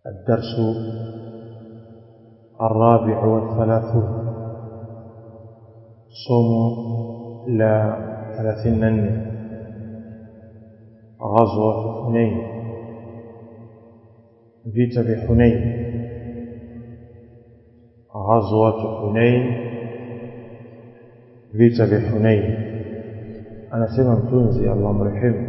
الدرس الرابع والثلاثون صوم لا ثلاثين غزوة حنين vita vya Hunain غزوة حنين vita vya Hunain anasema mtunzi Allah mrehemu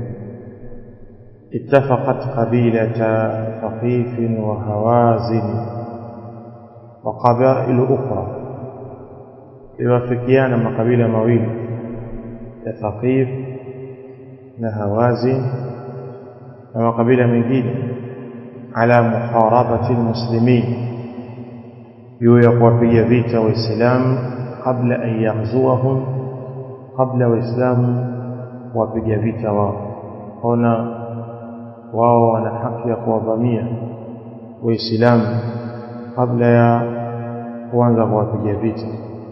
اتفقت قبيلة ثقيف وهوازن وقبائل أخرى يوافقيان مقابيل مويل ثقيف نهوازن ومقابيل مengine على محاربة المسلمين يوقف vita waislamu قبل أن يغزوهم قبل waislamu wapiga vita wao ona wao wana haki ya kuwavamia waislamu kabla ya kuanza kuwapiga vita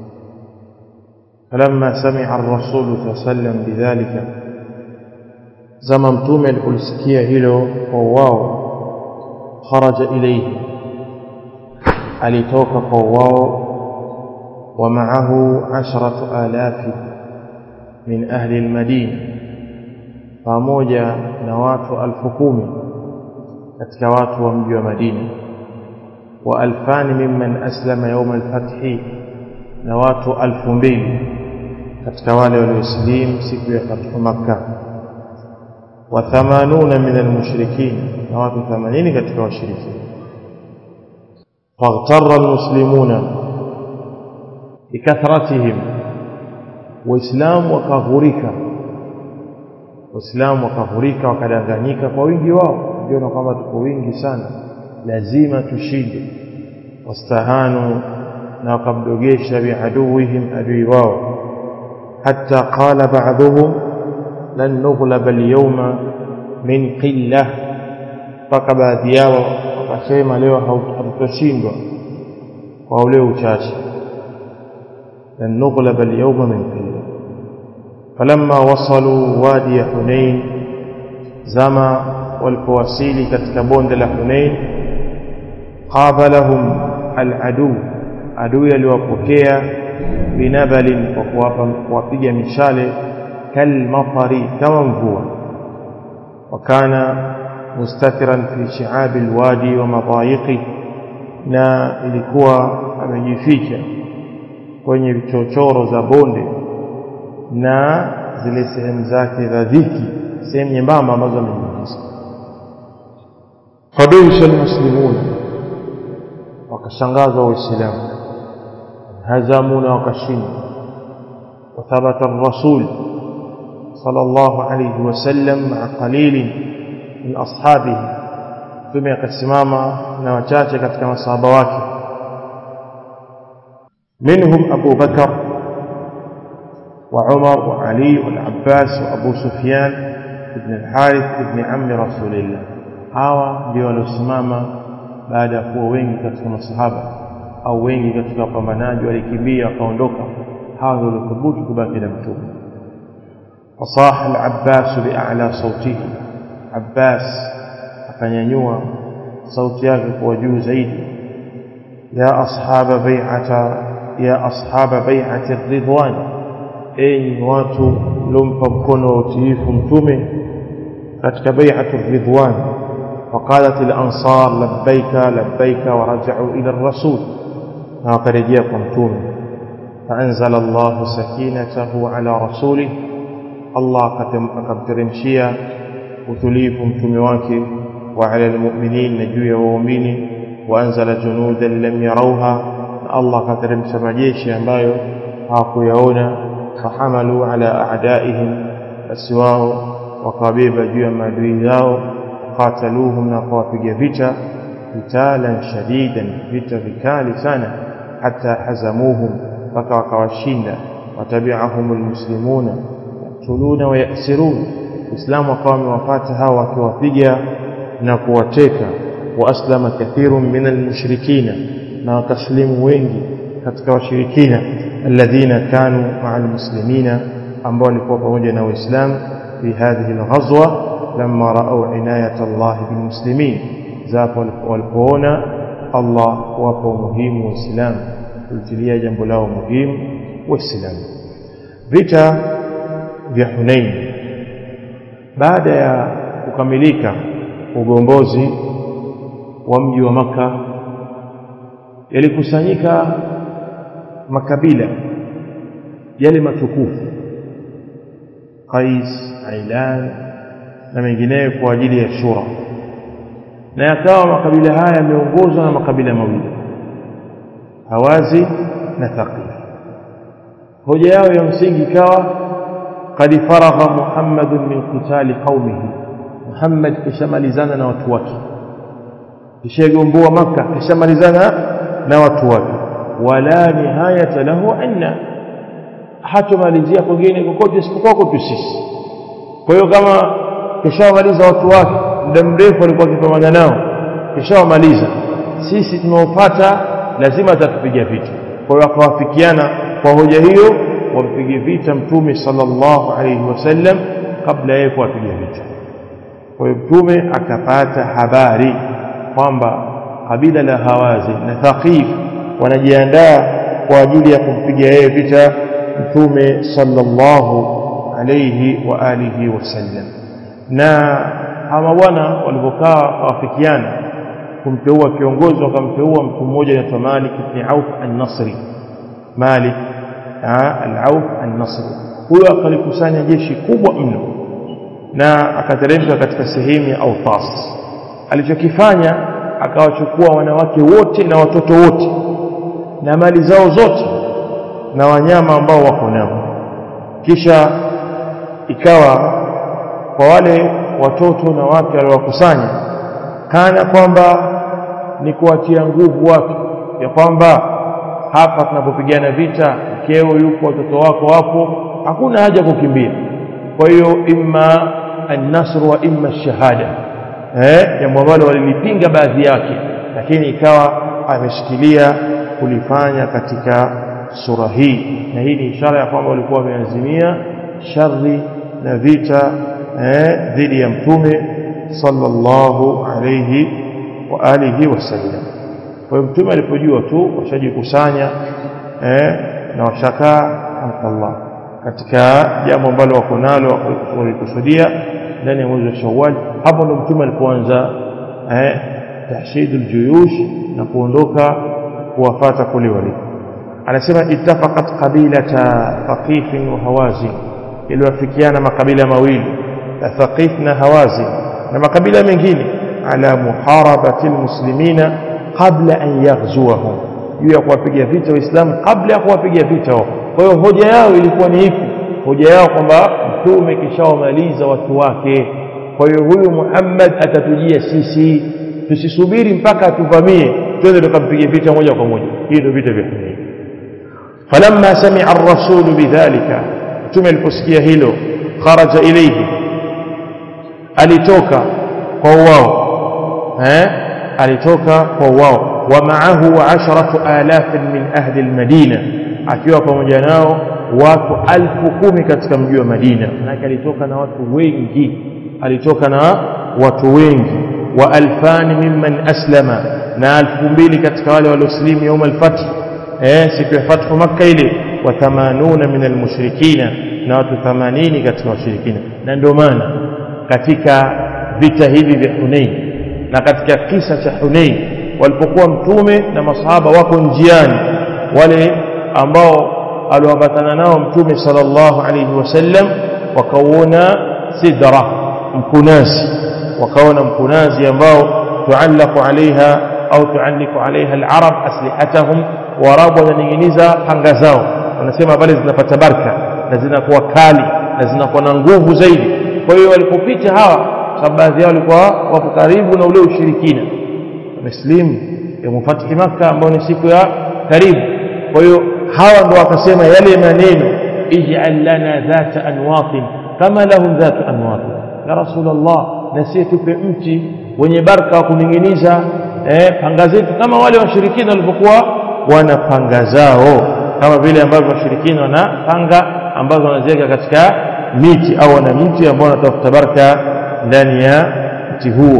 فلما سمع الرسول صلى الله عليه وسلم بذلك زما mtume alipolisikia hilo kwa wao kharaja ilayhi alitoka kwa wao ومعه عشرة آلاف من أهل المدينة pamoja na watu alfu kumi katika watu wa mji wa Madina wa alfani mimman aslama yawm alfathi na watu alfu mbili katika wale walioslimu siku ya fathu Makkah wa 80 min almushrikin na watu 80 katika washirikina faghtarra almuslimuna bikathratihim waislamu wakaghurika waislamu wakavurika wakadanganyika kwa wingi wao ndio kwamba tuko wingi sana lazima tushinde wastahanu na wakamdogesha biaduwihim adui wao hatta qala ba'dhum lan nughlaba al-yawma min qillah mpaka baadhi yao wakasema leo hatutoshindwa kwa ule uchache lan nughlaba al-yawma min qillah فلما وصلوا وادي حنين زما والفواسيل katika bonde la Hunain qabalahum aladu adui aliwapokea binabalin kwa kuwapa kuwapiga mishale kalmatari kama mvua wakana mustatiran fi shi'ab alwadi wa madayiqi na ilikuwa amejificha kwenye vichochoro za bonde na zile sehemu zake za dhiki sehemu nyembamba ambazo amejiingiza fadusha almuslimuna wakashangazwa waislamu hazamuna wakashinda وثبت الرسول صلى الله عليه وسلم مع قليل من أصحابه ثم يقسماما نوچاچه katika masahaba wake منهم أبو بكر وعمر وعلي والعباس وأبو سفيان بن الحارث بن عم رسول الله hawa ndio waliosimama baada ya kuwa wengi katika masahaba au wengi katika wapambanaji walikimbia wakaondoka hawa ndio waliothubutu kubaki na mtume fasaha al-abbas bi'ala sautihi abbas akanyanyua sauti yake kwa juu zaidi ya ashaba bai'ata ya ashaba bai'ati ar-ridwan enyi watu lompa mkono wa utiifu mtume katika bai'atu ridwan وقالت الأنصار لبيك لبيك ورجعوا إلى الرسول وقرجيا قمتون فأنزل الله سكينته على رسوله الله قد ترمشيا وتليف متمواك وعلى المؤمنين نجويا ومؤمنين وأنزل جنودا لم يروها الله قد ترمش مجيشي ambayo hawakuyaona فحملوا على أعدائهم السواء وقبيب جوا مادوي zao قاتلوهم نقوافق فتا قتالا شديدا فتا vikali sana حتى حزموهم mpaka wakawashinda watabi'ahum almuslimuna yaqtuluna wa ya'sirun Uislamu wakawa wamewapata hawa wakiwapiga na kuwateka wa aslama kathirun min almushrikina na wakaslimu wengi katika washirikina alladhina kanu ma'a almuslimina ambao walikuwa pamoja na waislamu fi hadhihi alghazwa lamma ra'aw inayat Allah bilmuslimin zapo walipoona Allah kuwapa umuhimu waislamu kulitilia jambo lao muhimu waislamu vita vya Hunain baada ya kukamilika ugombozi wa mji wa maka yalikusanyika makabila yale matukufu Qais, Ailan na mengineyo kwa ajili ya shura na yakawa makabila haya yameongozwa na makabila mawili Hawazi na Thaqif hoja yao ya msingi ikawa qad faragha Muhammadun min qitali qaumihi Muhammad kishamalizana na watu wake kishagomboa maka kishamalizana na watu wake wala nihayata lahu anna hatomalizia kwingine kokote isipokuwa kwetu sisi kwa hiyo kama kishamaliza watu wake muda mrefu alikuwa akipambana nao kishawamaliza sisi tunaopata lazima atatupiga vita kwa hiyo akawafikiana kwa hoja hiyo wampige vita mtume sallallahu alayhi wasallam kabla yeye kuwapiga vita kwa hiyo mtume akapata habari kwamba kabila la Hawazi na Thaqif wanajiandaa kwa ajili ya kumpiga yeye vita mtume sallallahu alayhi wa alihi wasallam na hawa bwana walipokaa wafikiana kumteua kiongozi wakamteua mtu mmoja anaitwa Malik ibn Auf an-Nasri Malik al-Auf an-Nasri huyo akalikusanya jeshi kubwa mno na akateremka katika sehemu ya Autas alichokifanya akawachukua wanawake wote na watoto wote na mali zao zote na wanyama ambao wako nao kisha ikawa kwa wale watoto na wake waliowakusanya kana kwamba ni kuwatia nguvu watu ya kwamba hapa tunapopigana vita mkeo yupo watoto wako wapo hakuna haja kukimbia kwa hiyo imma an-nasr wa imma shahada eh jambo ambalo walilipinga baadhi yake lakini ikawa ameshikilia kulifanya katika sura hii na hii ni ishara ya kwamba walikuwa wameazimia shari na vita eh dhidi ya mtume sallallahu alayhi wa alihi wasallam kwa hiyo mtume alipojua tu washajikusanya eh na washakaa Allah katika jambo ambalo wako nalo walikusudia ndani ya mwezi wa Shawwal hapo ndo mtume alipoanza eh tahshidul juyush na kuondoka kuwafata kule walipo anasema ittafaqat qabilata thaqif wa hawazin iliwafikiana makabila mawili thaqif na hawazin na makabila mengine ala muharabati almuslimina qabla an yaghzuwahum juu ya kuwapiga vita waislamu kabla ya kuwapiga vita wao kwa hiyo hoja yao ilikuwa ni ipi hoja yao kwamba mtume kishawamaliza watu wake kwa hiyo huyu Muhammad atatujia sisi tusisubiri mpaka atuvamie twende tukampige vita moja kwa moja hii ndio vita vya Hunain falamma sami'a ar-rasul bidhalika mtume aliposikia hilo kharaja ilayhi alitoka kwa wao eh alitoka kwa wao wa ma'ahu asharatu alaf min ahli al-madina akiwa pamoja nao watu alfu kumi katika mji wa Madina manake alitoka na watu wengi alitoka na watu wengi wa alfani mimman aslama na alfu mbili katika wale walioslimu يوم الفتح eh siku ya fathu makkah ile wa 80 min almushrikina na watu 80 katika washirikina na ndio maana katika vita hivi vya Hunain na katika kisa cha Hunain walipokuwa mtume na masahaba wako njiani wale ambao aliwaambatana nao mtume sallallahu alayhi wasallam wakauona sidra mkunazi wakaona mkunazi ambao tuallaqu alaiha au tualliku alaiha alarab aslihatahum warabu wananinginiza panga zao wanasema pale zinapata baraka na zinakuwa kali na zinakuwa na nguvu zaidi kwa hiyo walipopita hawa sababu baadhi yao walikuwa wako karibu na ule ushirikina wameslimu ya mufathi maka ambao ni siku ya karibu kwa hiyo hawa ndo wakasema yale maneno ij'al lana dhata anwatin kama lahum dhatu anwatin ya rasulullah na sisi tupe mti wenye baraka wa kuninginiza eh, panga zetu kama wale washirikina walivyokuwa wana panga zao kama vile ambavyo washirikina wana panga ambazo wanaziweka katika miti au wana mti ambao wanatafuta baraka ndani ya mti huo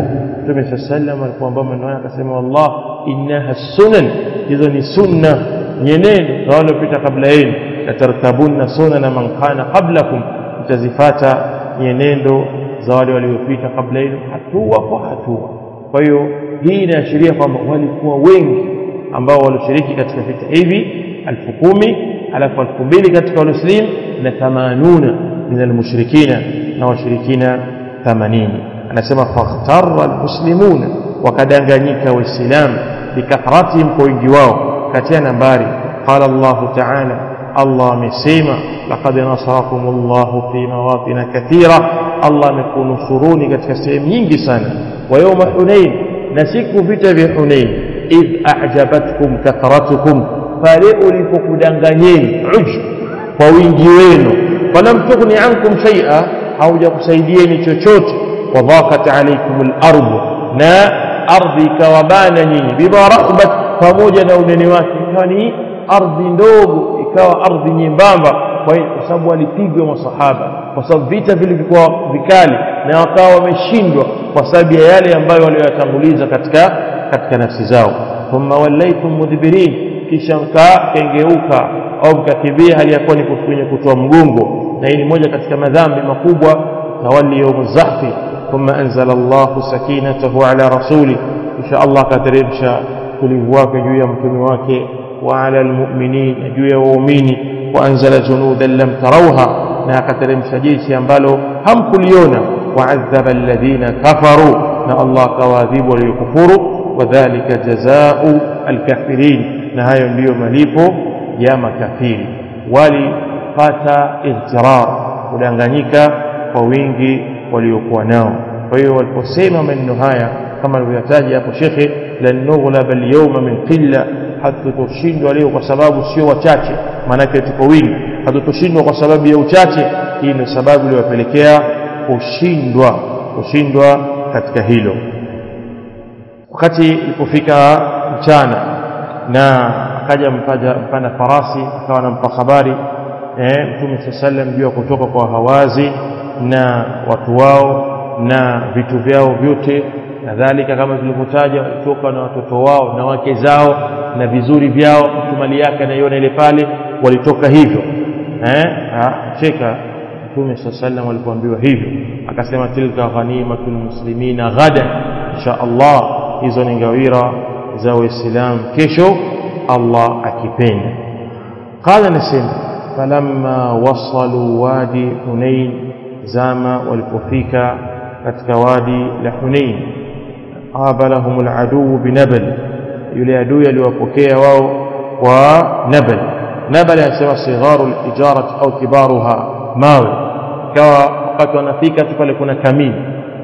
mtume saa sallam alipoambia maneno haya akasema wallah innaha sunan hizo ni sunna nyenendo za waliopita kabla yenu latarkabunna sunana man kana qablakum mtazifata nyenendo za wale waliopita kabla yenu hatua kwa hatua kwa hiyo hii inaashiria kwamba walikuwa wengi ambao walioshiriki katika vita hivi elfu kumi alafu elfu mbili katika walislim na thamanuna min almushrikina na washirikina thamanini anasema fakhtara almuslimuna wakadanganyika waislamu bikathratihim kwa wingi wao katia nambari qala llahu taala allah amesema laqad nasarakum llahu fi mawatina kathira allah amekunusuruni katika sehemu nyingi sana wa yauma hunain na siku vita vya hunain idh ajabatkum kathratukum pale ulipokudanganyeni uj kwa wingi wenu falam tughni ankum shaia haujakusaidieni chochote wadhaqat alaikum lardu na ardhi ikawabana nyinyi bima rahabat pamoja na unene wake ikawa ni ardhi ndogo ikawa ardhi nyembamba kwa sababu walipigwa masahaba kwa sababu vita vilivyokuwa vikali na wakawa wameshindwa kwa sababu ya yale ambayo walioyatanguliza katika katika nafsi zao thumma wallaitum mudbirin kisha mkakengeuka au mkakimbia hali ya kuwa ni kwenye kutoa mgongo na hii ni moja katika madhambi makubwa tawalli yaumu zahfi thumma anzala Allahu sakinatahu ala rasuli kisha Allah akateremsha utulivu wake juu ya mtume wake wa ala almu'minin juu ya waumini wa anzala junudan lam tarawha na akateremsha jeshi ambalo hamkuliona وعذب الذين كفروا na Allah akawaadhibu waliokufuru wadhalika jazaa'u alkafirin na hayo ndiyo malipo ya makafiri walipata igtirar kudanganyika kwa wingi waliokuwa nao kwa hiyo waliposema maneno haya kama alivyotaja hapo shekhe lan nughlaba alyawma min qilla hatutoshindwa leo kwa sababu sio wachache maanake tuko wingi hatutoshindwa kwa sababu ya uchache hii ndio sababu iliyowapelekea kushindwa kushindwa katika hilo wakati ilipofika mchana na akaja mpanda farasi akawa anampa habari eh, mtume saa sallam juu ya kutoka kwa hawazi na watu wao na vitu vyao vyote kadhalika kama tulivyotaja walitoka na watoto wao na wake zao na vizuri vyao mtu mali yake anaiona ile pale walitoka hivyo eh, cheka mtume saa sallam alipoambiwa hivyo akasema tilka ghanimatu lmuslimina ghadan insha allah hizo ni ngawira za waislamu kesho allah akipenda qala nasema falamma wasalu wadi hunain zama walipofika katika wadi la hunain qabalahum aladuu binabal yule adui aliwapokea wao kwa nabal nabal anasema sigharu lijarati au kibaruha mawe ikawa wakati wanafika tu pale kuna kamini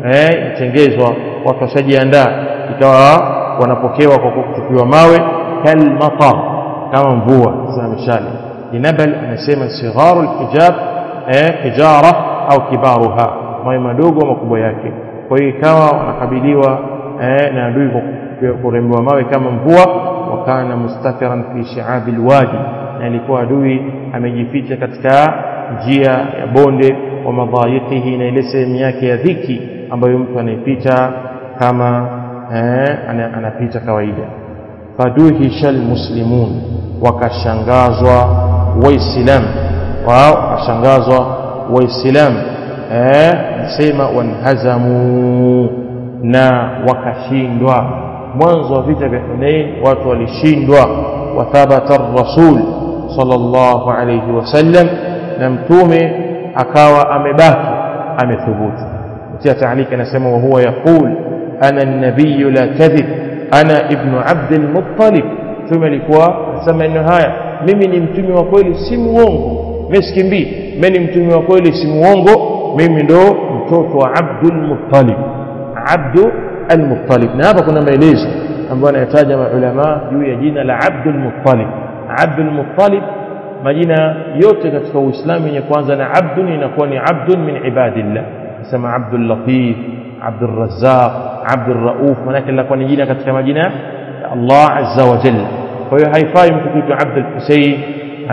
eh itengezwa watu washajiandaa ikawa wanapokewa kwa kutupiwa mawe kalmatar kama mvua sasa mishale jinabal anasema sigharu alhijab eh hijara au kibaruha mawe madogo makubwa yake kwa hiyo ikawa wanakabiliwa eh, na adui kurembewa mawe kama mvua wakana mustafiran fi shi'abi alwadi na ilikuwa adui amejificha katika njia ya bonde wa madhayiqihi na ile sehemu yake ya dhiki ambayo mtu anaipita kama eh, anapita kawaida faduhisha almuslimun wakashangazwa waislamu wao wakashangazwa waislamu eh, sema wanhazamu na wakashindwa mwanzo wa vita vya Hunain watu walishindwa wathabata rasul sallallahu alayhi wasallam na mtume akawa amebaki amethubutu mtia taalika anasema wa huwa yaqul ana an-nabiy la kadhib ana ibnu abd al-muttalib mtume alikuwa anasema maneno haya mimi ni mtume wa kweli si muongo mimi sikimbii mimi ni mtume wa kweli si muongo mimi ndo mtoto wa Abdul Muttalib Abdu al-Muttalib na hapa kuna maelezo ambayo anayataja maulama juu ya jina la Abdul Muttalib Abdul Muttalib majina yote katika Uislamu yenye kwanza na abdun inakuwa ni abdun min ibadillah sema Abdul Latif Abdul Razzaq Abdul Rauf manake linakuwa ni jina katika majina ya Allah azza wa jalla kwa hiyo haifai mtu kuitwa Abdul Husayn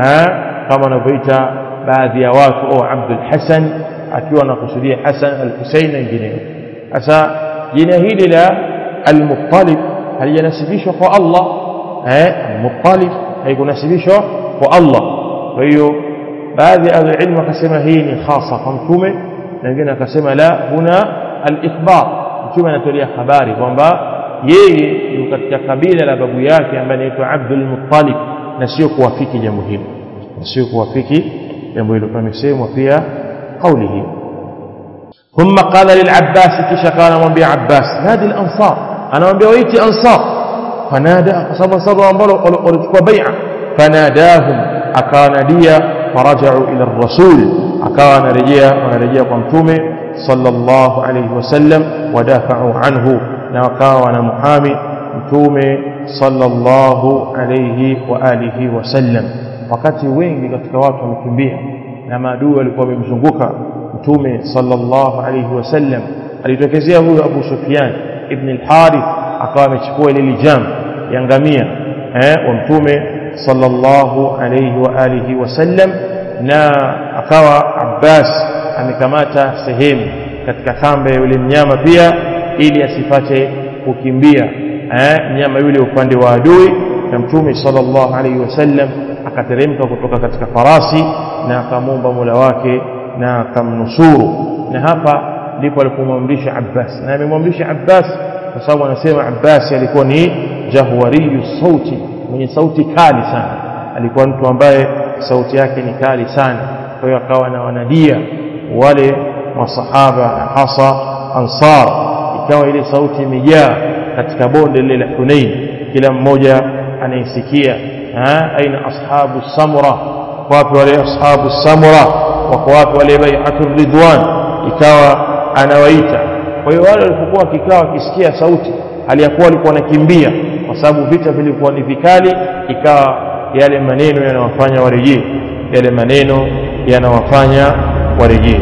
kama wanavyoita baadhi ya watu au Abdul Hasan akiwa anakusudia Hasan al-Husayn na wengineo sasa jina hili la al-Muttalib halijanasibishwa kwa Allah eh al-Muttalib haikunasibishwa kwa Allah kwa hiyo baadhi ya ilmu wakasema hii ni khasa kwa mtume na wengine wakasema la huna al-ikhbar mtume anatolea habari kwamba yeye yuko katika kabila la babu yake ambaye anaitwa Abdul Muttalib na sio kuwafiki jambo hilo na sio kuwafiki jambo hilo pamesemwa pia kauli hii ثم قال للعباس كيش قال من بي عباس نادي الأنصار أنا من بيويتي أنصار فنادى صبا صبا ولتكوا بيعة فناداهم أكان ديا فرجعوا إلى الرسول أكان رجيا ونرجيا قمتومي صلى الله عليه وسلم ودافعوا عنه نوكاونا محامي mtume sallallahu alayhi wa alihi wasallam wakati wengi katika watu wamekimbia na maadui walikuwa wamemzunguka mtume sallallahu alayhi wasallam alitokezea huyo Abu Sufyan ibn al-Harith akawa amechukua ile lijam ya ngamia eh wa mtume sallallahu alayhi wa alihi wasallam na akawa Abbas amekamata sehemu katika kamba ya yule mnyama pia ili asipate kukimbia eh mnyama yule upande wa adui na mtume sallallahu alayhi wasallam akateremka kutoka katika farasi na akamwomba Mola wake na akamnusuru na hapa ndipo alipomwamrisha Abbas na amemwamrisha Abbas kwa sababu anasema Abbas alikuwa ni jahwariyu sauti mwenye sauti kali sana alikuwa mtu ambaye sauti yake ni kali sana kwa hiyo akawa na wanadia wale masahaba na hasa ansar ikawa ile sauti imejaa katika bonde lile la Hunain kila mmoja anaisikia aina ashabu samura wapi wale ashabu samura wako wapi wale bai'atu ridwan ikawa anawaita kwa hiyo wale walipokuwa wakikaa wakisikia sauti aliyakuwa walikuwa wanakimbia kwa sababu vita vilikuwa ni vikali ikawa yale maneno yanawafanya warejee yale maneno yanawafanya warejee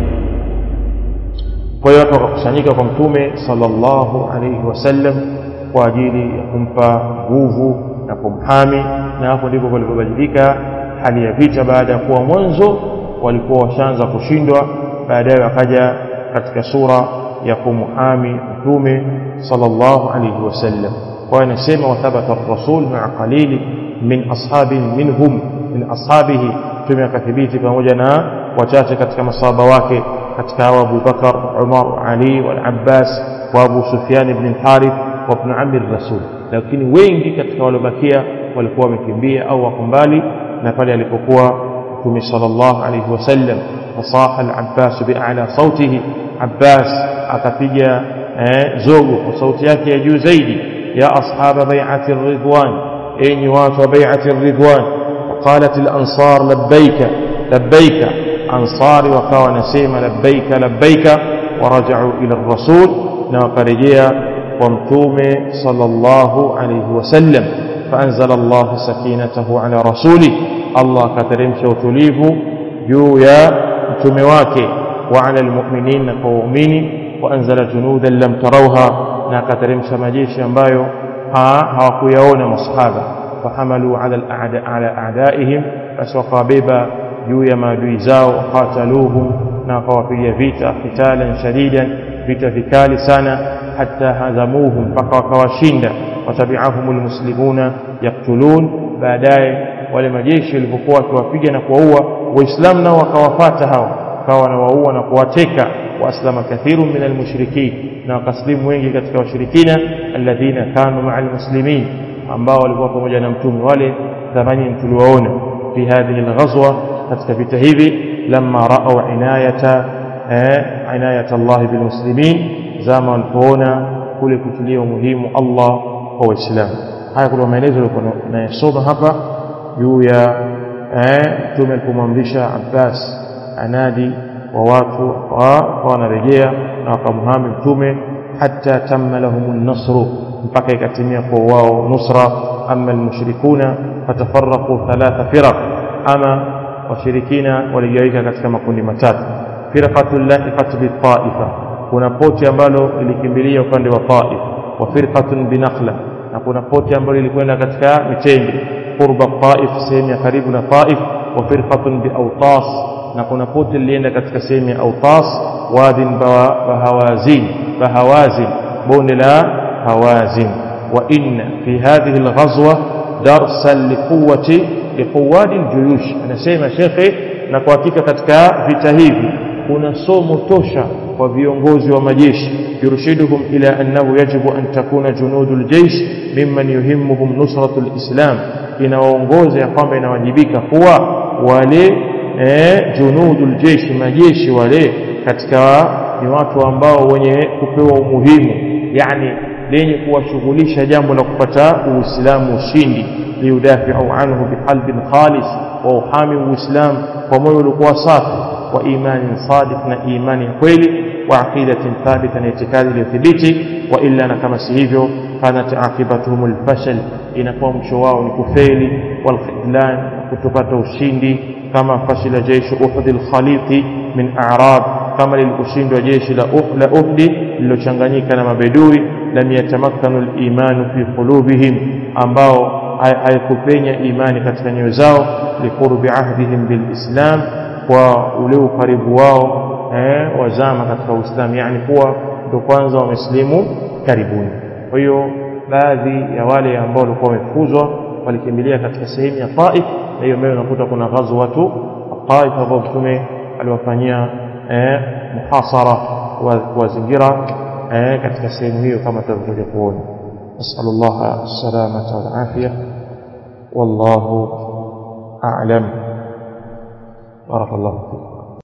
kwa hiyo watu wakakusanyika kwa mtume sallallahu alayhi wasallam kwa ajili ya kumpa nguvu na kumhami na hapo ndipo palipobadilika hali ya vita baada ya kuwa mwanzo walikuwa washaanza kushindwa baadaye wakaja katika sura ya kumhami mtume sallallahu alayhi wasallam kwa anasema wathabata ar-rasul ma'a qalili min ashabi minhum min ashabihi mtume akathibiti pamoja na wachache katika masahaba wake katika hawa Abu Bakar Umar Ali wal Abbas wa Abu Sufyan ibn al-Harith wa ibn ammi rasul lakini wengi katika waliobakia walikuwa wamekimbia au wako mbali na pale alipokuwa mtume sallallahu alayhi wasallam fasaha al-Abbas bi'ala sautihi Abbas akapiga zogo kwa sauti yake ya juu zaidi ya ashaba bai'ati ridwan enyi watu wa bai'ati ridwan qalat al-ansar labbaika labbaika ansari wakawa nasema labbaika labbaika waraja'u ila ar-rasul na wakarejea kwa mtume sallallahu alayhi wasallam فأنزل الله سكينته على رسوله الله كترمش وتليف juu ya mtume wake وعلى المؤمنين na kwa waumini وأنزل جنودا لم تروها na akateremsha majeshi ambayo hawakuyaona masahaba فحملوا على الأعداء على أعدائهم basi wakawabeba juu ya maadui zao wakataluhum na wakawapiga vita qitalan shadidan vita vikali sana hatta hazamuhum mpaka wakawashinda watabi'ahum almuslimuna yaktulun baadaye wale majeshi walipokuwa wakiwapiga na kuwaua waislamu nao wakawafata hao wakawa wanawaua na kuwateka waaslama kathiru min almushrikin na wakaslimu wengi katika washirikina alladhina kanu ma'a almuslimin ambao walikuwa pamoja na mtume wale thamani tuliwaona fi hadhihi alghazwa katika vita hivi lamma ra'aw inayata inayata Allah bilmuslimin zama walipoona kule kutilia umuhimu Allah kwa waislamu haya kuna maelezo yalikuwa nayasoma hapa juu ya mtume alipomwamrisha Abbas anadi wa watu wanarejea na wakamhami mtume hatta tamma lahum an-nasru mpaka ikatimia kwa wao nusra ama almushrikuna fatafarraqu thalatha firaq ama washirikina waligawika katika makundi matatu firqatul lahiqat bi taifa kuna poti ambalo lilikimbilia upande wa Taif wa firqatun binakhla na kuna poti ambalo lilikwenda katika mitende qurba Taif sehemu ya karibu na Taif wa firqatun bi Awtas na kuna poti lilienda katika sehemu ya Awtas wadin bahawazin bahawazin bonde la hawazin wa inna fi hadhihi alghazwa darsan liquwati liquwadi aljuyush anasema shekhe na kwa hakika katika vita hivi kuna somo tosha kwa viongozi wa majeshi yurshiduhum ila annahu yajibu an takuna junudu aljaysh mimman yuhimmuhum nusratu alislam inawaongoza ya kwamba inawajibika kuwa wale eh, junudu aljaysh majeshi wale katika ni watu ambao wenye kupewa umuhimu yani lenye kuwashughulisha jambo la kupata uislamu ushindi liyudafiu anhu biqalbin khalis wa uhami uislamu kwa moyo uliokuwa safi wa imanin sadiq na imani ya kweli wa aqidatin thabita na itikadi iliyothibiti wa illa na kama si hivyo kanat aqibatuhum alfashal inakuwa mwisho wao ni kufeli walkhidlan kutopata ushindi kama fashila jeshi uhud alkhaliqi min a'rab kama lilikushindwa jeshi la la uhdi lililochanganyika na mabedui lam yatamakkanu al-imanu fi qulubihim ambao haikupenya imani katika nyoyo zao liqurbi ahdihim bilislam kwa ule ukaribu wao eh, wazama katika Uislamu yani kuwa ndio kwanza wameslimu karibuni kwa hiyo baadhi ya wale ambao walikuwa wamefuzwa walikimbilia katika sehemu ya Taif na hiyo mbele unakuta kuna ghazwatu Taif ambao mtume aliwafanyia eh, muhasara kuwazingira eh, katika sehemu hiyo kama tutavyokuja kuona نسأل الله السلامة والعافية والله أعلم بارك الله فيك